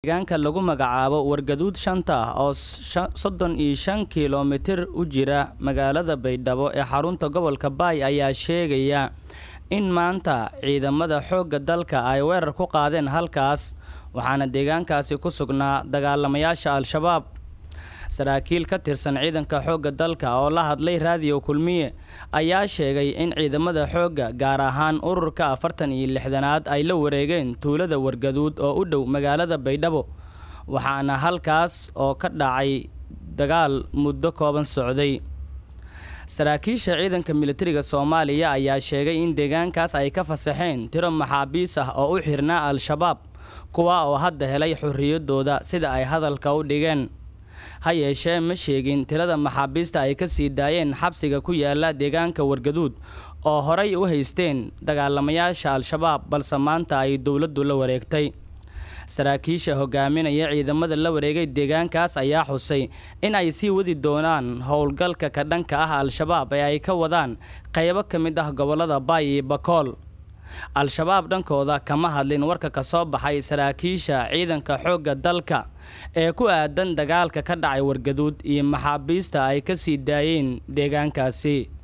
deegaanka lagu magacaabo wargaduud shanta ah oo soddon iyo shan kilomitir u jira magaalada baydhabo ee xarunta gobolka baay ayaa sheegaya in maanta ciidamada xoogga dalka ay weerar ku qaadeen halkaas waxaana deegaankaasi ku sugnaa dagaalamayaasha al-shabaab saraakiil ka tirsan ciidanka xoogga dalka oo la hadlay raadiyo kulmiye ayaa sheegay in ciidamada xoogga gaar ahaan ururka afartan iyo lixdanaad ay la wareegeen tuulada wargaduud oo u dhow magaalada baydhabo waxaana halkaas oo ka dhacay dagaal muddo kooban socday saraakiisha ciidanka militariga soomaaliya ayaa sheegay in deegaankaas ay ka fasaxeen tiro maxaabiis ah oo u xirnaa al-shabaab kuwa oo hadda helay xorriyadooda sida ay hadalka u dhigeen ha yeeshee ma sheegin tirada maxaabiista ay ka sii daayeen xabsiga ku yaala deegaanka wargaduud oo horay u haysteen dagaalamayaasha al-shabaab balse maanta ay dowladdu la wareegtay saraakiisha hogaaminaya ciidamada la wareegay deegaankaas ayaa xusay in ay sii wadi doonaan howlgalka ka dhanka ah al-shabaab ee ay ka wadaan qaybo ka mid ah gobollada baay iyo bakool al-shabaab dhankooda kama hadlin warka ka soo baxay saraakiisha ciidanka xoogga dalka ee ku aadan dagaalka ka dhacay wargaduud iyo maxaabiista ay ka sii daayeen deegaankaasi